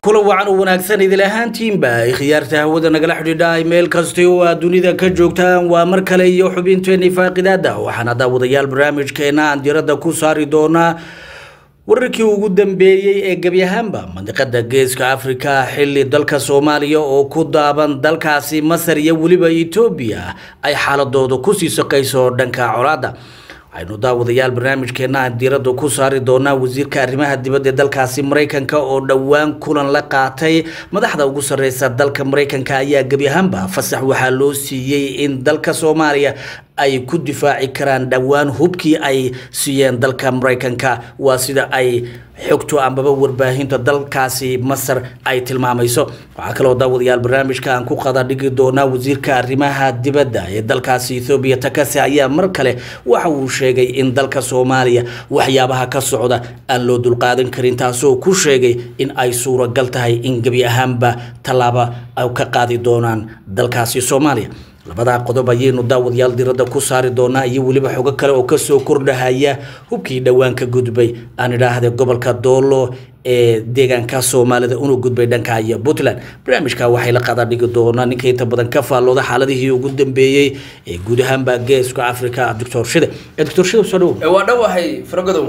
kula wacan u wanaagsan idil ahaantiinba ay khiyaarta hawada nagala xidhiidha meel kasta oo aad dunida ka joogtaan waa mar kale iyo xubinteeni faaqidaada waxaana daawadayaal barnaamijkeena aan diradda ku saari doonaa wararkii ugu dambeeyey ee gebi ahaanba mandiqada geeska afrika xili dalka soomaaliya oo ku daaban dalkaasi masar iyo weliba etoobiya ay xaaladooda kusii saqayso dhanka colaada waxaynu daawadayaal barnaamijkeena aan diiradda ku saari doonaa wasiirka arrimaha dibadda ee dalkaasi maraykanka oo dhowaan kulan la qaatay madaxda ugu sarreysa dalka maraykanka ayaa gebi ahaanba fasax waxaa loo siiyey in dalka soomaaliya ay ku difaaci karaan dhowaan hubkii ay siiyeen dalka maraykanka waa sida ay xogto ambaba warbaahinta dalkaasi masar ay tilmaamayso waxaa kaloo daawadayaal barnaamijka aan ku qada dhigi doonaa wasiirka arrimaha dibadda ee dalkaasi ethoobiya takase ayaa mar kale waxa uu sheegay in dalka soomaaliya waxyaabaha ka socda aan loo dulqaadan karin taasoo ku sheegay in ay suuragal tahay in gebi ahaanba tallaaba ay ka qaadi doonaan dalkaasi soomaaliya labadaa qodob ayaynu daawadayaal diradda ku saari doonaa iyo weliba xogo kale oo kasoo kordhahaya hubkii dhowaan ka gudbay aan idhaahde gobolka doolo ee deegaanka soomaalida una gudbay dhanka iyo puntland barnaamijka waxay la qada dhigi doonaa ninka inta badan ka faallooda xaaladihii ugu dambeeyey ee guud ahaanba geeska africa doctor shide doctor shide soo dhow waa dhowahay faragodow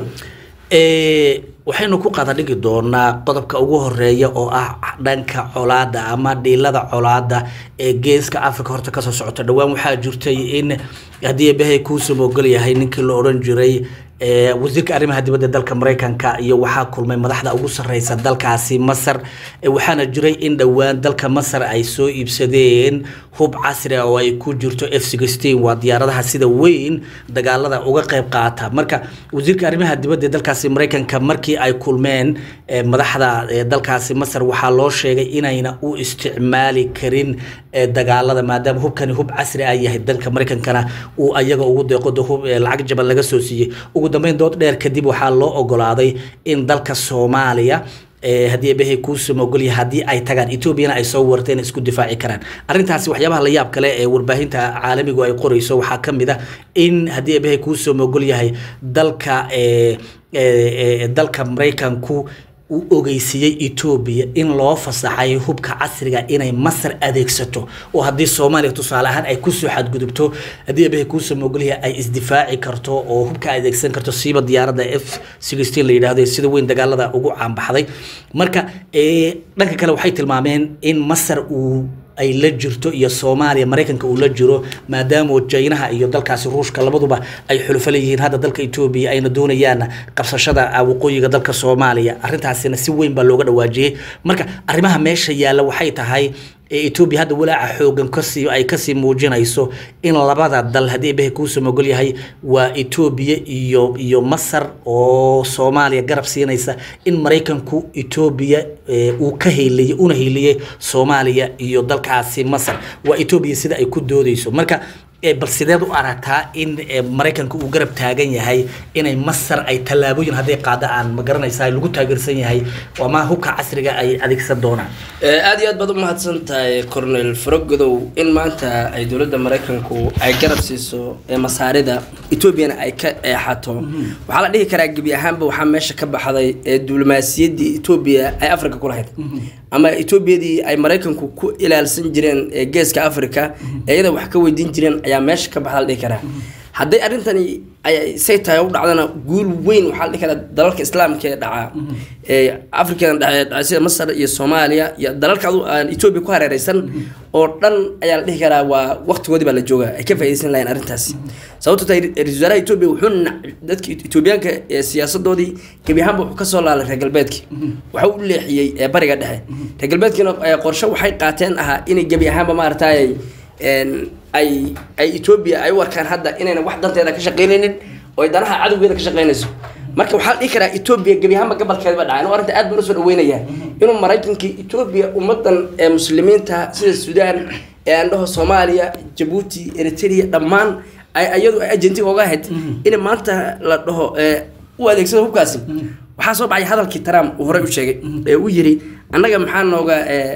waxaynu ku qada dhigi doonaa qodobka ugu horeeya oo ah dhanka colaada ama dhiilada colaada ee geeska africa horta kasoo socota dhowaan waxaa jirtay in haddii eebahay kuusam ogol yahay ninkii la odhan jiray wasiirka arrimaha dibadda dalka maraykanka iyo waxaa kulmay madaxda ugu sarreysa dalkaasi masar waxaana jiray in dhowaan dalka masar ay soo iibsadeen hub casri oo ay ku jirto f sixteen waa diyaaradaha sida weyn dagaalada uga qayb qaata marka wasiirka arrimaha dibadda dalkaasi maraykanka markii ay kulmeen madaxda dalkaasi masar waxaa loo sheegay inayna u isticmaali karin dagaalada maadaama hubkani hub casri ah yahay dalka maraykankana uu ayaga ugu deeqoda hub lacag jaban laga soo siiyey ugu dambeyn dood dheer kadib waxaa loo ogolaaday in dalka soomaaliya haddii ebehay kuusama ogolyahay haddii ay tagaan etoobiyana ay soo warteen isku difaaci karaan arrintaasi waxyaabaha la yaab kale ee warbaahinta caalamigu ay qorayso waxaa ka mid a in haddii ebehay kuusama ogolyahay dalka dalka maraykanku uu ogeysiiyey etoobiya in loo fasaxay hubka casriga inay masar adeegsato oo haddii soomaaliya tusaale ahaan ay kusoo xadgudubto haddii ebehay kuusoo mogolyahay ay isdifaaci karto oo hubka adeegsan karto siiba diyaaradda f sixteen la yidhaahdo sida weyn dagaalada ugu caanbaxday marka dhanka kale waxay tilmaameen in masar uu ay la jirto iyo soomaaliya maraykanka uu la jiro maadaama jaynaha iyo dalkaasi ruushka labaduba ay xulufo leeyihiin hadda dalka etoobiya ayna doonayaan qabsashada waqooyiga dalka soomaaliya arrintaasina si weyn baa looga dhawaajiyey marka arrimaha meesha yaalla waxay tahay etoobiya hadda walaaca xoogan kasii ay kasii muujinayso in labada dal haddii ebehe kuusam ogol yahay waa etoobiya iyo iyo masar oo soomaaliya garab siinaysa in maraykanku etoobiya uu ka heyliyey una heyliyey soomaaliya iyo dalkaasi masar waa etoobiya sida ay ku doodeyso marka bal sideed u aragtaa in maraykanka uu garab taagan yahay inay masar ay tallaabooyin hadday qaada aan ma garanaysaa lagu taageersan yahay ama hubka casriga ay adeegsan doonaan aada iyo aad baad u mahadsan tahay cornel faragodow in maanta ay dowladda maraykanku ay garab siiso masaarida etoobiyana ay ka eexato waxaa la dhihi karaa gebi ahaanba waxaa meesha ka baxday ee diblomaasiyaddii etoobiya ay africa ku lahayd ama etoobiyadii ay maraykanku ku ilaalsan jireen geeska africa iyada wax ka weydiin jireen ayaa meesha ka baxda la dhihi karaa hadday arrintani say tahay u dhacdana guul weyn waxaa la dhihi karaa dalalka islaamka ee dhaca ee african dhaca sida masar iyo soomaaliya iyo dalalka aan etoobiya ku hareereysan oo dhan ayaa la dhihi karaa waa waqtigoodii baa la jooga ay ka faaideysan lahayn arrintaasi sababto tahay ra-isul wasaaraha etoobiya wuxuu dadka etoobiyaanka ee siyaasadoodii gebi ahaanba wuxuu kasoo laalay reer galbeedkii waxa u leexiyey ee bariga dhexe reer galbeedkiina qorshe waxay qaateen ahaa inay gebi ahaanba maaragtay ay ay etoobiya ay u arkaan hadda inayna wax danteeda ka shaqeynaynin oo ay danaha cadowgeeda ka shaqeynayso marka waxaa la dhihi karaa etoobiya gebi ahaanba gabalkeeda ba dhacay anu arrinta aad baan usoo dhaweynayaa inuu maraykankii etoobiya ummadan ee muslimiinta sida suudaan ee andhaho soomaaliya jabuuti eritrea dhammaan ay iyadu ay ajentig oga ahayd in maanta la dhaho u adeegsado hubkaasi waxaa soo baxay hadalkii trump uu horey u sheegay ee uu yiri annaga maxaa nooga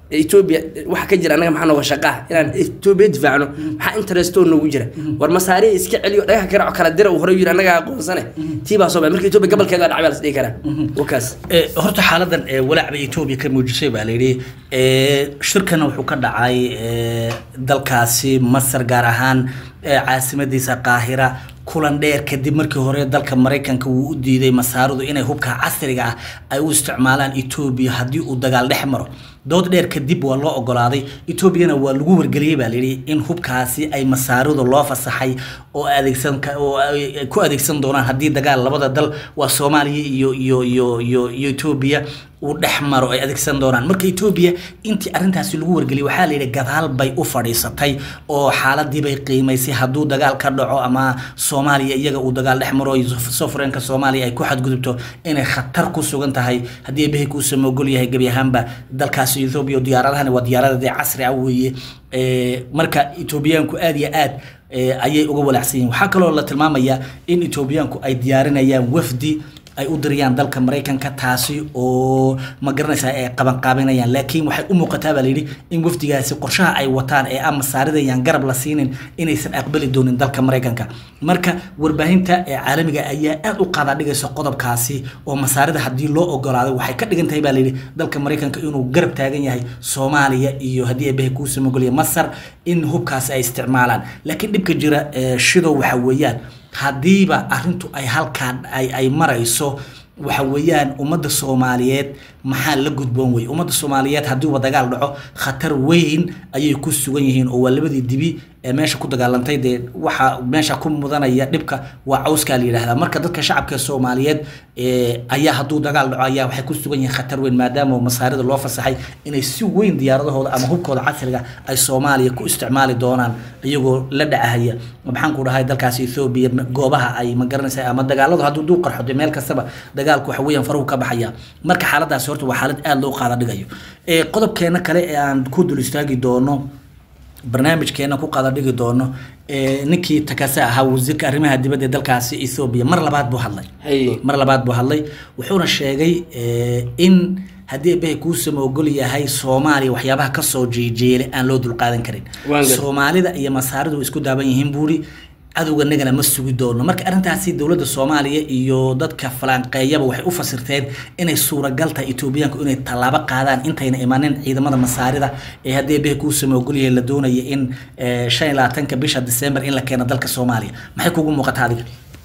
etoobiya waxa ka jira annaga maxaa nooga shaqaa inaan etoobiya difaacno maxaa interestoo noogu jira war masaariya iska celiyo dhagaha karaco kala dira uu hore yiri annaga aqoonsane tii baa soo baxay marka etoobiya gobolkeeda waa dhacbaa las dhihi karaa wakaas Eh, horta xaaladan eh, walaac bay etoobiya ka muujisay baa layidhi Eh, shirkana wuxuu ka dhacay eh, dalkaasi masar gaar ahaan eh, caasimadiisa qaahira kulan dheer kadib markii hore dalka maraykanka wuu u diiday masaaridu inay hubka casriga ah ay u isticmaalaan etoobiya haddii uu dagaal dhex maro dood dheer kadib waa loo ogolaaday etoobiyana waa lagu wargeliyey baa layidhi in hubkaasi ay masaaridu loo fasaxay oo adeegsan ka- oo ay ku adeegsan doonaan haddii dagaal labada dal waa soomaaliya iyo iyo iyo iyo iyo etoobiya uu dhex maro ay adeegsan doonaan marka etoobiya intii arrintaasi lagu wargeliyey waxaa la yidhi gadaal bay u fadhiisatay oo xaaladii bay qiimaysay hadduu dagaal ka dhaco ama soomaaliya iyaga uu dagaal dhex maro sovereignka soomaaliya ay ku xadgudubto inay khatar ku sugan tahay haddii ebehay kuu samoogol yahay gebi ahaanba dalkaasi etoobiya oo diyaaradahani waa diyaaradadii casri ah weeye Eh, marka etoobiyaanku aad iyo aad eh, ayay uga walaacsan yihiin waxaa kaloo la tilmaamayaa in etoobiyaanku ay diyaarinayaan wafdi ay u diriyaan dalka maraykanka taasi oo ma garanaysaa ay qabanqaabinayaan laakiin waxay u muuqataa baa layidhi in wafdigaasi qorshaha ay wataan ee aan masaaridayaan garab la siinin inaysan aqbali doonin dalka maraykanka marka warbaahinta ee caalamiga ayaa aad u qaadadhigaysa qodobkaasi oo masaarida haddii loo ogolaaday waxay ka dhigan tahay baa layidhi dalka maraykanka inuu garab taagan yahay soomaaliya iyo haddii eebahay kuu samogoliya masar in hubkaasi ay isticmaalaan laakiin dhibka jira ee shidow waxa weeyaan haddiiba arrintu ay halkaan ay ay marayso waxa weeyaan ummadda soomaaliyeed maxaa la gudboon wey ummadda soomaaliyeed haddiiba dagaal dhaco khatar weyn ayay ku sugan yihiin oo waa labadii dibi ee meesha ku dagaalantay dee waxa meesha ku mudanaya dhibka waa cawskaa la yidhaahdaa marka dadka shacabka soomaaliyeed ee, ayaa hadduu dagaal dhaco ayaa waxay ku sugan yihiin khatar weyn maadaama masaarida loo fasaxay inay si weyn diyaaradahooda ama hubkooda casriga ay soomaaliya ku isticmaali doonaan iyagoo la dhacahaya maxaan ku dhahay dalkaasi ethoobia goobaha ay ma garanaysa ama dagaaladu hadduu duu qarxo dee meel kastaba dagaalku waxa weeyaan faruhu ka baxaya marka xaaladaasi horta waa xaalad aada loo qaada dhigayo ee qodobkeena kale ee aan ku dul istaagi doono barnaamijkeena ku qada dhigi doono ee, ninkii takase ahaa wasiirka arrimaha dibadda ee dalkaasi ethoobia mar labaad buu hadlay Haye. mar labaad buu hadlay wuxuuna sheegay ee, in haddii eebbahay kuusama ogol yahay soomaaliya waxyaabaha kasoo jeejeelay aan loo dulqaadan karin Waan gar- soomaalida iyo masaaridu way isku daaban yihiin buuri cadowganagana ma sugi doono marka arrintaasi dowladda soomaaliya iyo dadka falanqeeyaba waxay u fasirteen inay suuragal tahay etoobiyaanku inay tallaabo qaadaan intayna imanin ciidamada masaarida ee haddii eebbahay kuusama ogol yahay la doonaya in eh, shan iyo labaatanka bisha december in la keeno dalka soomaaliya maxay kugu muuqataa adiga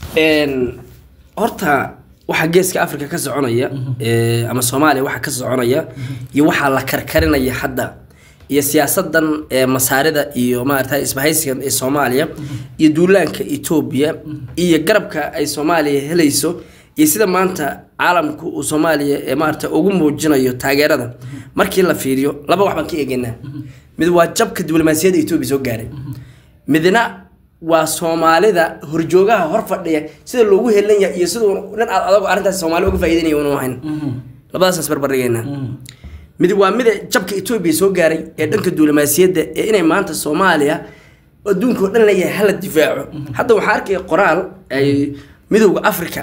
Een, horta waxa geeska africa ka soconaya ee, ama soomaaliya waxa ka soconaya iyo waxaa la karkarinaya hadda iyo siyaasadan ee masaarida iyo maarata isbahaysigan ee soomaaliya iyo duulaanka etoobiya iyo garabka ay soomaaliya helayso iyo sida maanta caalamku uu soomaaliya ee maarata ugu muujinayo taageerada markii la fiiriyo laba wax baan ka eegaynaa mid waa jabka diblomaasiyadda etoobiya soo gaaray midna waa soomaalida horjoogaha hor fadhiya sida loogu helan yahay iyo siduu nin aad adago arrintaas soomaali uga faa'iidanaya unu ahayn labadaasaan isbarbardhigaynaa mid waa mida jabka etoobiya soo gaaray ee dhanka diblomaasiyadda ee inay maanta soomaaliya adduunka oo dhan leeyahay hala difaaco hadda waxaa arkaya qoraal ay midowda africa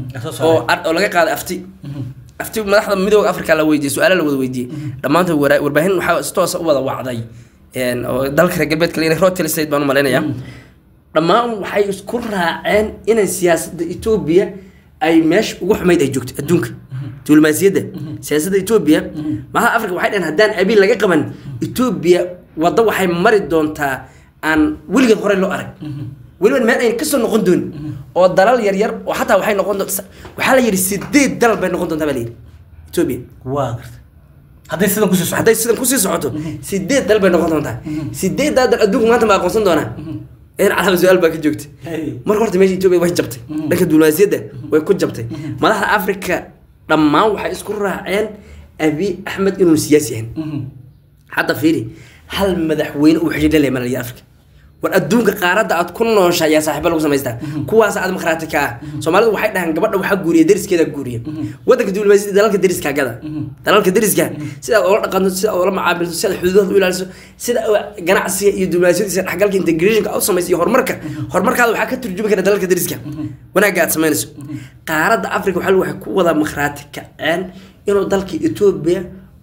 oo ar- oo laga qaaday afti afti madaxda midowda africa la weydiiyey su-aala la wada weydiiyey dhammaantood wara- warbaahin waxaa si toosa u wada wacday een, oo dalka reer galbeedka la rotel state baan u malaynayaa dhammaan waxay isku raaceen inay siyaasadda etoobiya ay meesha ugu xumayd ay joogto adduunka diblomaasiyadda siyaasadda etoobiya madaxda africa waxay dhaheen haddaan abiil laga qaban etoobiya waddo waxay mari doontaa aan weligeed horey loo arag weliba meel ayna kasoo noqon doonin oo dalal yaryar oo xataa waxay noqon doonta waxaa la yidhi sideed dalal bay noqon doontaa baa la yidhi etoobiya waa garta hadday sidan kusii socdo hadday sidan kusii socoto sideed dal bay noqon doontaa sideeddaa dal adduunku maanta ma aqoonsan doonaa in calaama su-aal baa ka joogta Hey. marka horta meesha etoobiya way jabtay dhanka diblomaasiyadda way ku jabtay madaxda africa dhammaan waxay isku raaceen abi axmed inuu siyaasi yahay hadda fiiri hal madaxweyne uu xidhiidh la leeyahay malaya africa war adduunka qaaradda aad ku noosha ayaa saaxiibo lagu samaystaa kuwaas aad markhaati ka ah soomaalidu waxay dhahaan gabadha waxaa guuriya deriskeeda guuriya wadanka diblomaasiyadda dalalka deriska gada dalalka deriska sida aad oola dhaqanto sida aad oola macaamilto sida aad xuduudaha u ilaaliso sida aad ganacsiga iyo diblomaasiyadiisa dhexgalka integrationka aad u samayso iyo horumarka horumarkaada waxaa ka turjumi kara dalalka deriska wanaagga aad samaynayso qaaradda africa waxaa waxay ku wada markhaati kaceen inuu dalka etoobiya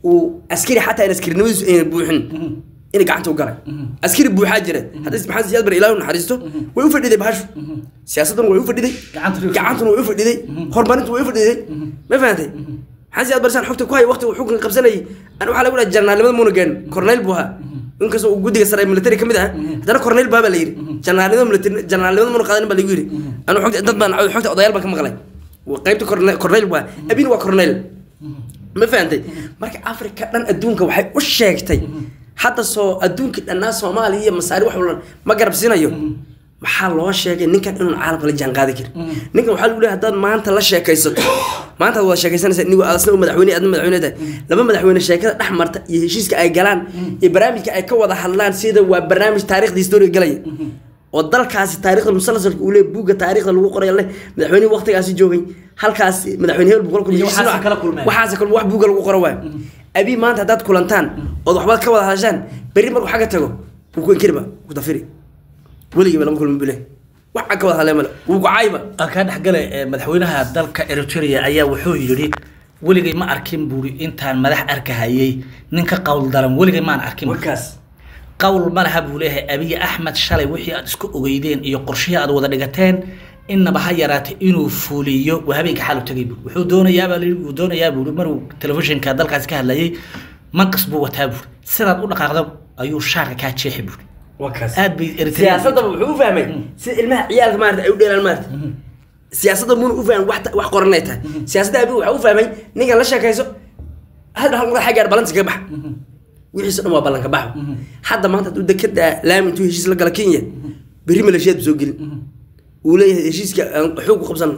uu askari xataa in askarinimadiisu ayna buuxin inay gacanta u galay askari buuxaa jira haddii maxamed siyaad bar ilaahu naxariisto way u fadhiday bahashu siyaasaddan way u fadhiday Gacantuna way u gacantuna way u fadhiday horumarintu way u fadhiday ma fahantay maxamed siyaad barsaan xogta ku haya waqti uu xukunka qabsanayay ani waxaa lagu dhaha jarnaalnimada muuna gaarin korneyl buu ahaa inkastoo uu guddiga sare ee military ka mid ah haddana korneyl baa baa la yidhi jarnaalnimada military jarnaalnimada muuna qaadanin baa lagu yidhi anu xogta dad baan xogta odayaal baan ka maqlay qaybta korneyl korneyl buu ahaa abin waa korneyl ma fahantay marka africa dhan adduunka waxay u sheegtay hadda soo adduunkii dhannaa soomaaliya iyo masaari wax walba ma garab siinayo maxaa loo sheegay ninkan inuun caalamka la jaan qaadi karin ninkan waxaa lagu leeyahay haddaad maanta la sheekaysato maanta aad wada sheekaysanaysa nigu asna madaxweyne adna madaxweyne tahay laba madaxweyne sheekada dhex marta iyo heshiiska ay galaan iyo barnaamijka ay ka wada hadlaan sida waa barnaamij taariikhda historiga galaya oo dalkaasi taariikhda musalsalka uu leeyahay buugga taariikhda lagu qoray leh madaxweynihii waqtigaasi joogay halkaas madaxweyne hebel buu kala kulmay Iyo waxaas kala kulmeen. waxaas kale wax buugga lagu qoro waay abi maanta haddaad kulantaan ood waxbaad ka wada hadashaan berri markuu xagga tago wuu ku inkiriba ku dafiri weligiiba lama kulmin bule wax aan ka wada hadlee male wuu gucaayba aan kaa dhexgale ee, madaxweynaha dalka eritrea ayaa wuxuu yidhi weligay ma arkin buuri intaan madax arkahayay nin ka qowl daran weligay maan arkin warkaas qowl ma laha buu leeyahay abiy axmed shalay wixii aad isku ogeydeen iyo qorshihii aad wada dhigateen innaba ha yaraatay inuu fuliyo waa habeenka xaal u tegay buuri wuxuu doonayaabaa layidhi wuu doonayaa buuri maruu telefishinka dalkaasi ka hadlayay manqas buu wataa buuri sidaad u dhaqaaqda ayuu shaarka kaa jeexi buuri warkaas aad bay eritrea siyaasadaba wuxuu u fahmay sida ilmaha ciyaalka maarata ay u dheelaan maarata siyaasadda muuna u fahmin wax ta- wax qoran ay tahay siyaasadda abi waxaa u fahmay ninkan la sheekayso hadda hal madax xaggaar balanta kaga bax wixiisa dhan waa ballanka baxo hadda maanta hadduu dekada laami intuu heshiis la gala kenya berri maleeshiyaad bu soo gelin uu leeyahay heshiiska aan xoog ku qabsano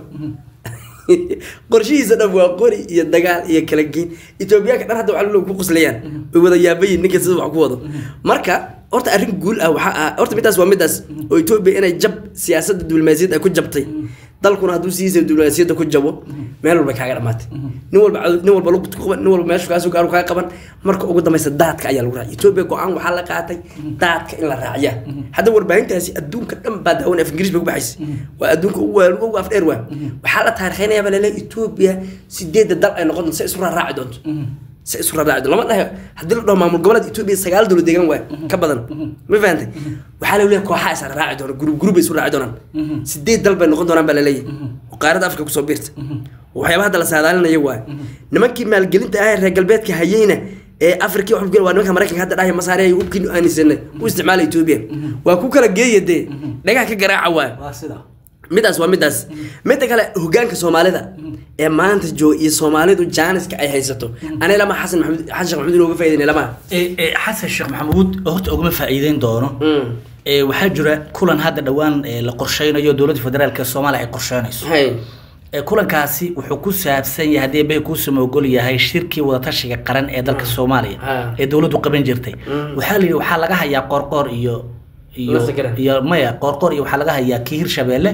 qorshihiisa dhan waa qori iyo dagaal iyo kala geyn etoobiyaanka dhan hadda waxaa loo ku qoslayaan way wada yaabayin ninka sida wax ku wado marka horta arrin guul ah waxaa ah horta midaas waa midaas oo etoobiya inay jab siyaasadda diblomaasiyadda ay ku jabtay dalkuna hadduu sidiisa diblomaasiyadda ku jabo meel walba kaaga dhamaatay nin walba cadow- nin walba lugta ku qaban nin walba meeshu kaasoo gaaru kaa qaban marka ugu dambaysa daadka ayaa lagu raacay etoobiya go-aan waxaa la qaatay daadka in la raaciya hadda warbaahintaasi adduunka dhan baa daawan af ingiriis bay ku baxaysa waa adduunka ugu waa ugu af dheer waa waxaa la taarikhaynayaa baa laleeyahay etoobiya sideedda dal ay noqon doonto se isu raaci doonto se isu raaci lama dhahayo haddii la dhaho maamul goboleed etoobiya sagaal dowlad deegaan waay ka badan ma fahantay waxaa la leeyahay kooxaa isa raaci doona gurub gurub bay isu raaci doonaan sideed dal bay noqon doonaan baa laleeyahay oo qaaradda afrika kusoo biirta waxyaaba hadda la saadaalinaya waay nimankii maalgelinta ah ee reer galbeedka hayeyna ee afrika wax waa nimanka maraykanka hadda dhahaya masaari ay hubkii aanisanay u isticmaala etoobiya waa ku kala geeya dee dhagaha ka garaaca waay waa sida midaas waa midaas midda kale hogaanka soomaalida ee maanta jooga iyo soomaalidu jaaniska ay haysato ani lama xasan maxamed xasan sheekh maxamed inooga faa'iidaynay lama Ee, ee, xasan sheekh maxamuud horta ugama faa'iideyn doono Ee, waxaa jira kulan hadda dhowaan ee, la qorsheynayo dowladda federaalk ee soomaaliya ay qorsheynayso hay Ee, kulankaasi wuxuu ku saabsan yahay haddii bay kuusama ogol yahay shirkii wadatashiga qaran ee dalka soomaaliya Ah. ee dowladdu qaban jirtay waxaa la yidhi waxaa laga hayaa qoorqoor iyo iyo Masakara. iyo maya qoorqoor iyo waxaa laga hayaa kii hirshabeelle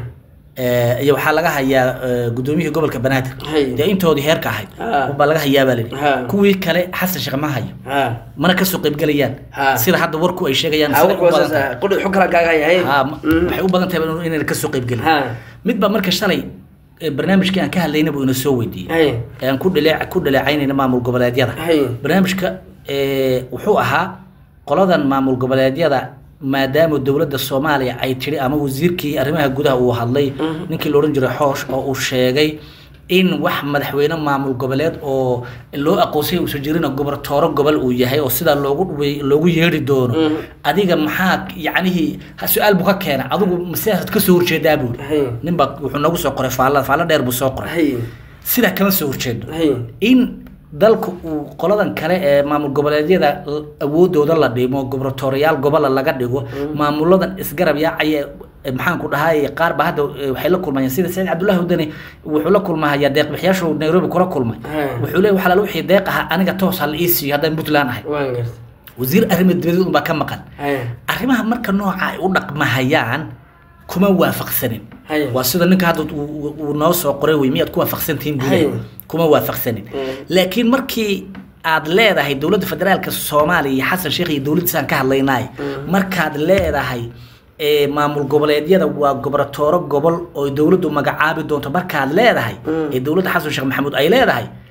ee, iyo waxaa laga hayaa ee, gudoomiyihii gobolka banaadir Hay. dee intoodii heerka ahayd Ah. baa laga hayaa baa la yidhi Ha. kuwii kale xasan sheekh ma hayo mana kasoo qaybgelayaan Ha. sida hadda warku ay sheegayaan sida ay u badan tahay. qudhi xog kala kaaga hay Ha, ma- waxay u badan tahay inayna kasoo qaybgelin Ha. mid baa marka shalay ee, barnaamijkii aan ka hadlayna buu ina soo weydiiyey hay ee aan ku dhaleec ku dhaleecaynayna maamul goboleedyada Hay. barnaamijka ee, wuxuu ahaa qoladan maamul goboleedyada maadaama dowladda soomaaliya ay tidhi ama wasiirkii arrimaha gudaha uu hadlay ninkii la odhan jiray xoosh oo uu sheegay in wax madaxweyne maamul goboleed oo loo aqoonsay uusan jirin gobortooro gobol uu yahay oo sidaa loogu dhuwe- loogu yeedhi doono adiga maxaa yacnihii ha- su-aal buu ka keena adigu sidaasad kasoo horjeedaa buuri Hay. ninbaa wuxuu nagu soo qoray faalla faalla dheer buu soo qoray hay sidaa kama soo horjeedo hay in dalka uu qoladan kale ee maamul goboleedyada l- awoodooda la dhimo gobortooriyaal gobola laga dhigo maamuladan isgarab yaacaya ee maxaan ku dhahay qaar ba hadda eh, waxay la kulmayaan sida saciid cabdullaahi wadani wuxuu la kulmahayaa deeqbixiyaashu nairobi kula kulmay Hmm. wuxuu leeyahy waxaa lala wixii deeq ahaa aniga toos ha la ii siiyo haddaan puntland ahay waan garta wasiir arrimo dibadeed unbaa ka maqan hay arrimaha marka nooca ay u dhaqmahayaan kuma waafaqsanin Hay. waa sida ninka hadda uu- uu uu noo soo qoray wey miyaad ku waafaqsantihiin buu Hay. leeyahay. kuma waafaqsanin Mm. laakiin markii aad leedahay dowladda federaalka soomaaliya iyo xasan sheekh iyo dowladdiisaan ka hadlaynay markaad leedahay ee maamul goboleedyada waa goboratooro gobol oo dowladdu magacaabi doonto markaad leedahay Mm. ee dowladda xasan sheekh maxamuud ay leedahay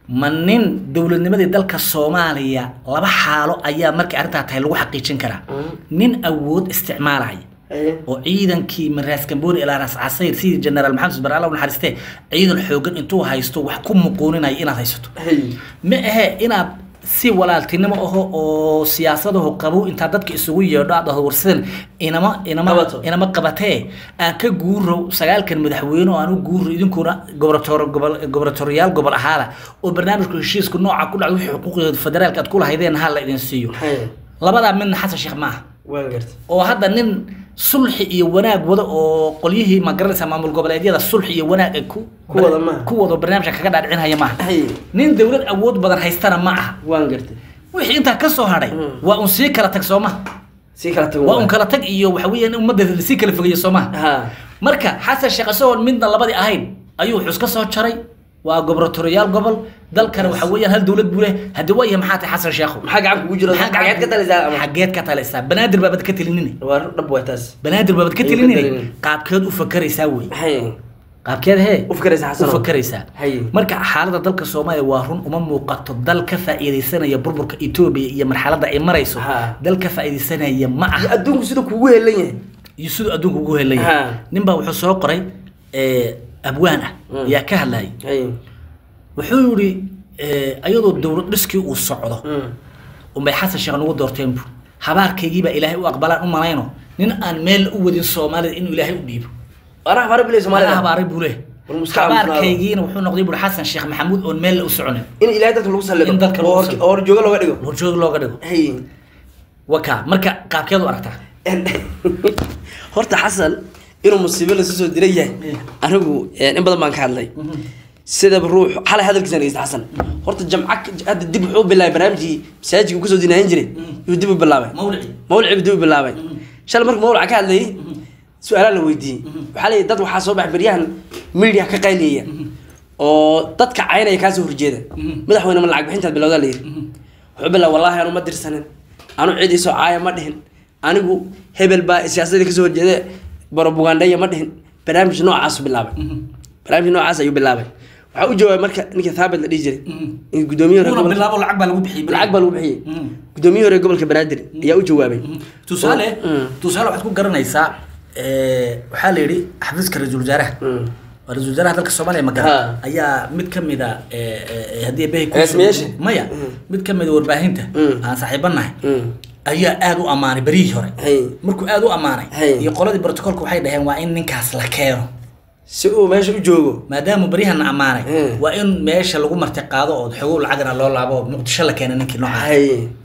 ma nin dowladnimadii dalka soomaaliya laba xaalo ayaa markay arrintaa tahay lagu xaqiijin karaa nin awood isticmaalaya oo ciidankii maraas gambooni ilaa ras casayr sidii generaal maxamed bar alla u naxariistee ciidan xoogan intuu haysto wax ku muquuninaya inaad haysato ma ahe inaad si walaaltinimo aho oo siyaasadahu qabow intaa dadka isugu yeedho aad dhahdo warsidan inama inama Qabato. inama qabatee aan ka guurow sagaalkan madaxweyne oo aan u guuro idinkuna gobortor gobol gobortoriyaal gobol ahaada oo barnaamijku heshiisku nooca ku dhacdo wixii xuquuqda federaalka aad ku lahaydeen ha la idin siiyo labadaa midna xasan sheekh ma aha waan garta oo hadda nin sulxi iyo wanaag wada oo qolyihii ma garanaysa maamul goboleedyada sulxi iyo wanaag ay ku Ku wada maaha. ku wada barnaamijka kaga dhaadhicinhaya maaha Hay. nin dowlad awood badan haystana ma aha waan garta wixii intaa ka soo hadhay Mm. waa un sii kala tag soo maha si kala tago waa un kala tag iyo waxa weeyaan ummadda sii kala fogeeya soo maha ha marka xasan sheekh isagoon midna labadii ahayn ayuu xus ka soo jaray waa gobortoriyaal gobol dalkana waxa weeyaan hal dowlad buu leh haddii waa yahay maxaa tahay xasan sheekhu maxaa gacan kugu jiro Maxaa xageed ka talisaa ama xageed ka talaysaa banaadir baabad ka telinini waa dhab waa taas banaadir baabad ka Ayuu ka telinini telinin. qaabkeed u fakaraysaa wey hay qaabkeed hee u fikraysa u xasano fakaraysaa Hay. marka xaaladda dalka soomaaliya waa run uma muuqato dal ka faa'iidaysanaya burburka etoobiya iyo marxaladda ay marayso Ha. dal ka faa'iidaysanaya ma iyo aha adduunku sida kugu helan yahay iyo siduu adduunka ugu helaya Ha. nin baa wuxuu soo qoray eh, abwaan ah Mm. ayaa ka hadlayay hay wuxuu yidhi eh, ayadoo dowlad dhiskii uu socdo Mm. unbay xasan sheekh nagu doorteen bu habaarkaygiibaa ilaahay u aqbalaan u malayno nin aan meel u wadin soomaalida inuu ilaahay u dhiibo anaa habara bilay Ana soomaalida habaaray buu leh War muska aamusnaado. habaarkaygiina wuxuu noqday buuri xasan sheekh maxamuud oon meel u soconin in ilaahay dadka lagu sallido In dadka lagu oo hor- sallido. oo horjooga looga dhigo horjoog looga dhigo hay waka marka qaabkeed u aragtaa horta xasan inuu musiibo lasu soo diran yahay anigu eh, in badan baan ka hadlay sidaba ruux xalay hadalkiisa dhegeysta xasan horta jamca hadda dib wuxuu bilaabay barnaamijkii masaajidka uu kasoo dinaahin jiray yuu dib u bilaabay mawlici mawlici buu dib u bilaabay shalay markuu mawlica ka hadlayay su-aalaa la weydiiyey waxaa leeyahy dad waxaa soo baxay beryahan media ka qayliyaya oo dadka caynaya kaasoo horjeeda madaxweyne ma lacag bixintaad bilowdaa layidhi wuxuu bilaabay wallaahi anu ma dirsanin anu cid isoo caaya ma dhihin anigu hebel baa siyaasadii kasoo horjeeda barobugandaya ma dhihin barnaamij noocaasu bilaabay barnaamij noocaas ayuu bilaabay waxaa u jawaabay marka ninka thaabit la dhihi jiray in guddoomiye hore una gobolka bilaabo lacag baa lagu bixiyey lacag baa lagu bixiyey Mm. guddoomiye hore gobolka banaadir ayaa u jawaabay tusaale Mm. tusaale waxaad ku garanaysaa eh, waxaa la yidhi xafiiska ra-iisul wasaaraha Mm. waa ra-iisul wasaaraha dalka soomaaliya Ha. magara ayaa mid ka mida eh, eh, haddii behi Rasmiyaasha? maya Mm. mid ka mida warbaahinta Mm. aan saaxiibanahay Mm. ayaa aada u ammaanay berihii hore Hay. markuu aada u ammaanay Hay. iyo qoladii brotocolka waxay dhaheen waa in ninkaas la keeno si uu meesha u joogo maadaama beryahana ammaanay Mm. waa in meesha lagu marti qaado oo xogow lacagna loo laabo oo muqdisho la keena ninkii noocaas hay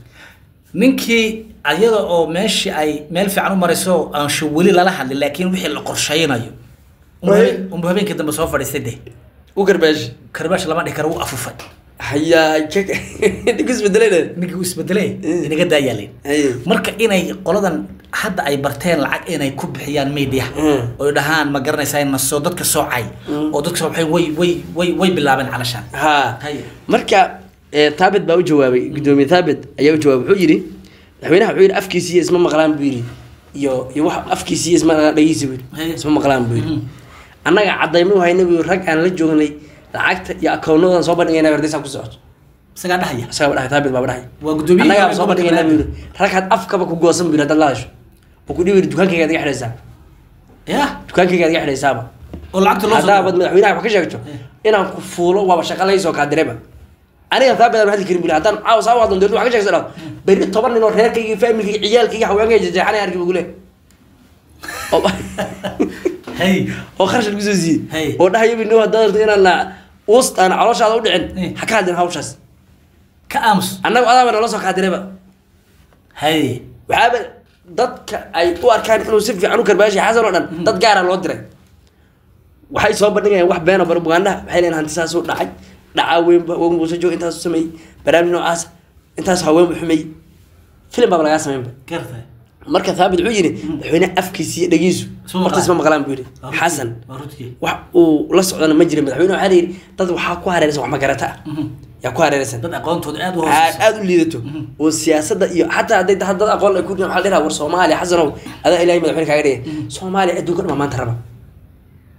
ninkii ayada oo meeshii ay meel fiican u marayso aan sho weli lala hadlin laakiin wixii la qorshaynayo unbu Way. habeen- unbu habeenkii dambe soo fadhiistay de u garbaashi karbaash lama dhihi karo wuu afufay hayaa ninka isbedelayna ninkii uu isbedelay Mm. inaga daayaalin hay marka inay qoladan hadda ay barteen lacag inay ku bixiyaan media Mm. oy dhahaan ma garanaysaa nasoo dadka soocay Mm. oo dadka soocay way way way way bilaabeen calashaan ha Hay. marka eh, thaabit baa u jawaabay guddoomiye thaabit ayaa u jawaabay wuxuu yidhi madaxweynaha wuxuu yidhi afkiisiiyo isma maqlaan buu yidhi iyo iyo wax afkiisiiyo isma dhageysi buu Hay. yidhi isma maqlaan buu yidhi Mhm. annaga cadaymo hayna buu yidhi, rag aan la joognay lacagta iyo akawnadan soo bandhigayna hordaysaa ku socoto isagaa dhahaya isagaa dhahay thaabit baaba dhahay waa guddoomiye annagaa soo bandhigaynaa buu yidhi rag had afkaba ku goosan buu yidhi haddaad la hadasho oo ku dhibi yidhi dukaankayga adiga xidhaysaa ya dukaankayga adiga xidhaysaaba oo lacagta loo haddaabad madaxweynaha wax ka sheegto inaan ku fuulo waaba shaqa laysoo kaa direba aniga thaabit aan hadli karin buu yidhi haddaan caawa saa wadon dirto wax ka sheegsa dhahdo berri toban nin oo reerkayga iyo faamilkayga ciyaalkayga haweenkayga jejeexanay arki buu leeyahay oo hay oo kharash lagu soo siiyey Hey. oo dhahayo bino haddaad rabto inaan na uust aan calooshaada u Hey. dhicin ha ka hadlin hawshaas ka aamus annagu adaaba noola soo kaadireba hay waxaaba dadka ay u arkaan inuu si fiican u karbaashay xasan oo dhan dad gaara loo diray waxay soo bandhigayaan wax beeno barbugaandaha waxay leeyihin hanti saasuu dhacay dhacaa weynba wogan buusa joog intaasu sameeyey barnaamij noocaas intaas haween bu xumeeyey filim baaba lagaa sameynba gartay marka thaabit wuxuu yidhi madaxweyne afkiisa iyo dhagiisu Isma horta isma maqlaan buu yidhi Waa runtii. xasan waa runtii wax uu la socdana ma jirin madaxweyne waxaa la yidhi dad waxaa ku hareeraysan wax magarata ah Mhm. yaa ku hareeraysan dad aqoontooda aada u aad hooseysa aad u liidato oo siyaasadda iyo xataa hadday dad dad aqoon ay ku dhihin waxaa la dhihaa war soomaaliya xasanow adaa ilaahay madaxweyne kaaga dhigay soomaaliya adduunka dhan baa maanta raba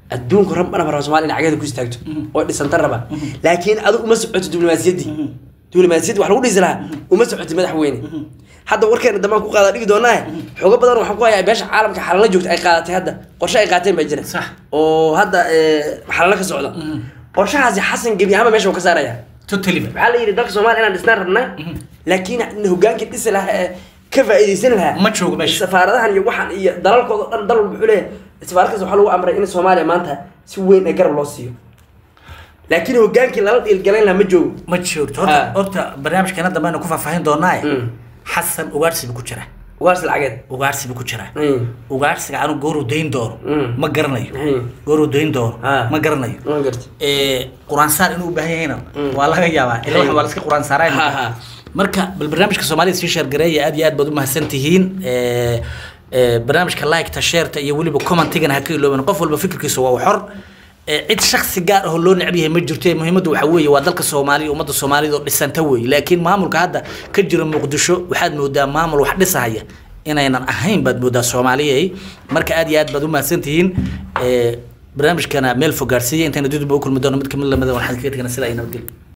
adduunka rabana raba soomaaliya in cagada ku istaagto oo dhisanta raba laakiin adigu uma socoto diblomaasiyaddii diblomaasiyaddii wax lagu dhisi lahaa uma socoto madaxweyne hadda warkeena dambaan ku qaada dhigi doonaa xogo badan waxaan ku hayaa beesha caalamka xalala joogta ay qaadatay hadda qorshe ay qaateen baa jira Sax. oo hadda eh, xalala ka socda qorshahaasi xasan gebi ahaanba meesha uu ka saaraya totally waxaa la yidhi dalka soomaaliya inaan dhisnaan rabnaa laakiin hogaankii dhisi lahaa ee ka faa'iidaysan lahaa Ma joogo meesha. safaaradahan iyo waxaan iyo dalalkooda dhan dal walba wuxuu leeyahay safaarad kasta waxaa lagu amray in soomaaliya maanta si weyn ee garab loo siiyo laakiin hogaankii lala dhiilgalayn lahaa ma joogo ma joogto Ha. horta horta barnaamijkeena dambe aynu ku faahfaahin doonaaye Mm. xasan ugaarsi buu ku jiraa ugaarsi lacageed ugaarsi buu ku jiraa Mm. ugaarsiga anu gooruu dayn doono Mm. ma garanayo Mm. gooruu dayn doono Ha. ma garanayo ma garti ee quraan saar inuu u baahan yahayna Mm. waa laga yaabaa ila Hey. waa la iska quraan saaraya Ha, ha. marka bal barnaamijka soomaalida sii sheergareeya aad iyo aad baad u mahadsan tihiin ee ee barnaamijka like-ta sheerta iyo weliba commentigana ha ka ilooban qof walba fikirkiisa waa xor ee cid shaksi gaar ah oo loo necb yahay ma jirto ee muhiimaddu waxaa weeye waa dalka soomaaliya ummadda soomaalida oo dhisanta weeye laakiin maamulka hadda ka jira muqdisho waxaad moodaa maamul wax dhisahaya inaynan ahayn baad moodaa soomaaliyay marka aad iyo aad baad u mahadsan tihiin ee barnaamijkana meel fog gaarsiiya intayna dudba u kulmi doono mid kamid lamida waxaan kaga tegana sidaa iyo nabadgelyo